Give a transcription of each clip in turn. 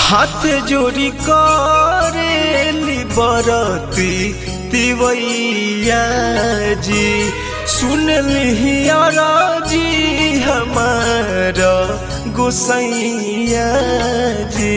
हाथ जोड़ी करेली बरती तिवैया जी सुन लिहिया जी हमारा गोसैया जी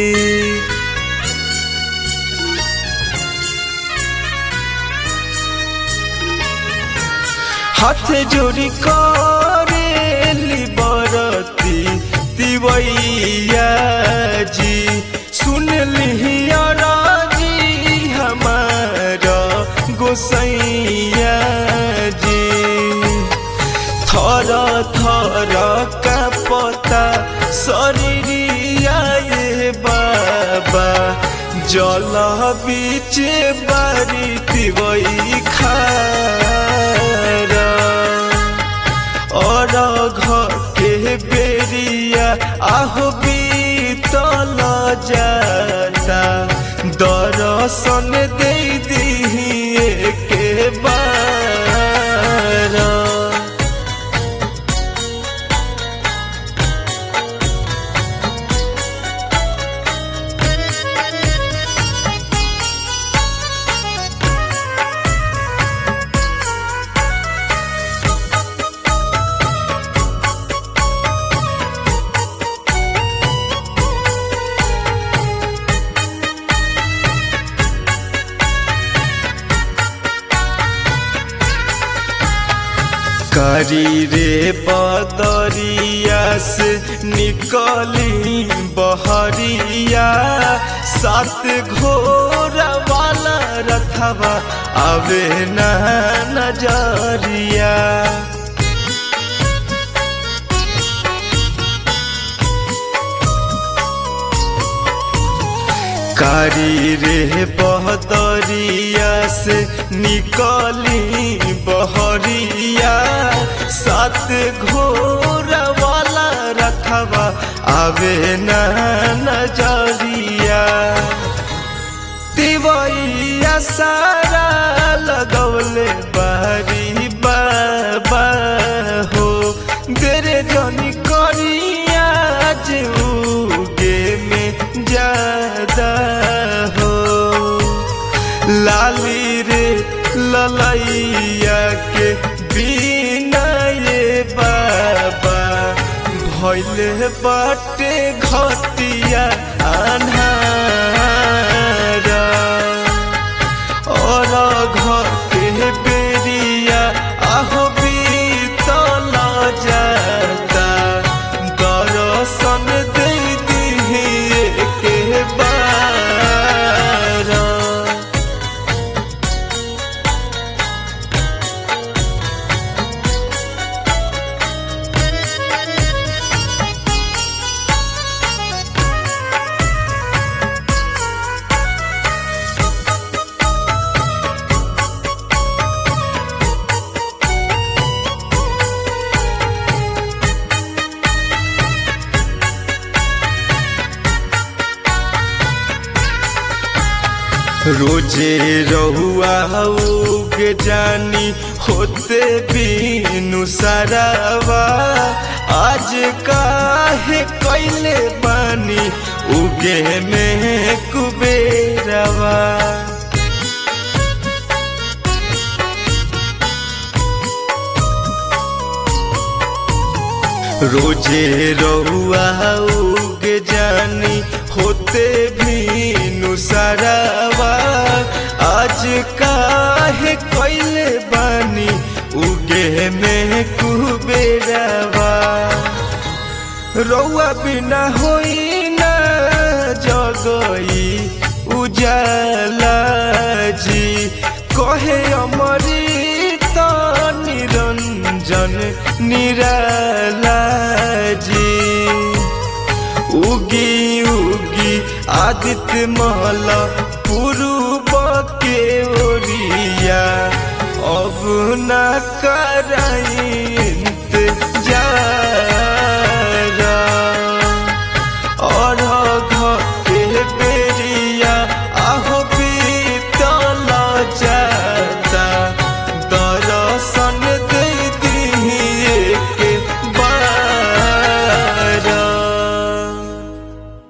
हाथ जोड़ी करेली बरती तिवैया जी सुन लिहिया जी हमारा गोसैया जी थर थर का पता शरीरिया ये बाबा जल बीच बारी तिवई खारा और घर के बेरिया आहो बीतल जाता दर्शन दे दिए के बार करी रे बदरिया से निकली बहरिया सात घोर वाला रथवा आवे न नजरिया कारी रे बहदरिया से निकली बहरिया सात घोर वाला रखवा आवे न नजरिया तिवैया सारा लगौले बारी बाबा हो देरे जनी करिया उगे में ज्यादा हो लाली रे ललैया के बिना ये बाबा भैले बाटे घटिया अन्हारा और घर के बेरिया आहो बीतल जाता दर्शन दे दिए के बार रोजे रहुआ उगे जानी होते बीनु सरावा आज काहे कैले बानी उगे में कुबेरवा रोजे रहुआ उगे जानी होते भी नुसरावा आज काहे कैले बानी उगे में कुबेरवा रौआ बिना होई ना जगई उजाला जी कहे अमृत निरंजन निराला जी उगी उगी आदित्य मल पूर्व के ओरिया अब न कराई जा